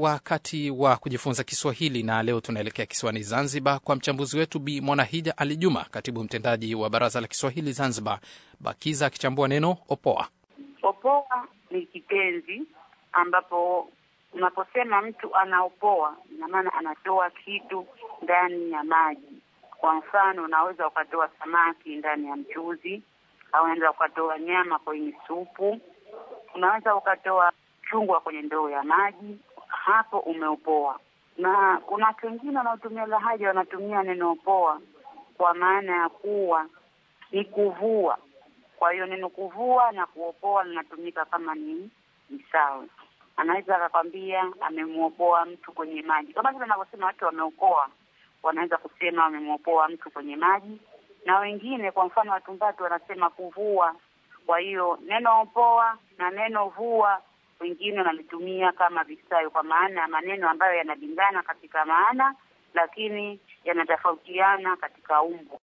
wakati wa kujifunza Kiswahili na leo tunaelekea kisiwani Zanzibar kwa mchambuzi wetu Bi Mwanahija Ali Juma, katibu mtendaji wa Baraza la Kiswahili Zanzibar, BAKIZA, akichambua neno opoa. Opoa ni kitenzi ambapo unaposema mtu anaopoa, ina maana anatoa kitu ndani ya maji. Kwa mfano, unaweza ukatoa samaki ndani ya mchuzi, au unaweza ukatoa nyama kwenye supu, unaweza ukatoa chungwa kwenye ndoo ya maji. Hapo umeopoa. Na kuna watu wengine wanaotumia lahaja, wanatumia neno opoa kwa maana ya kuwa ni kuvua. Kwa hiyo neno kuvua na kuopoa linatumika kama ni ni sawa. Anaweza akakwambia amemwopoa mtu kwenye maji, kama vile anavyosema watu wameokoa, wanaweza kusema wamemwopoa mtu kwenye maji, na wengine, kwa mfano Watumbatu wanasema kuvua. Kwa hiyo neno opoa na neno vua wengine wanalitumia kama visayo, kwa maana ya maneno ambayo yanalingana katika maana, lakini yanatofautiana katika umbo.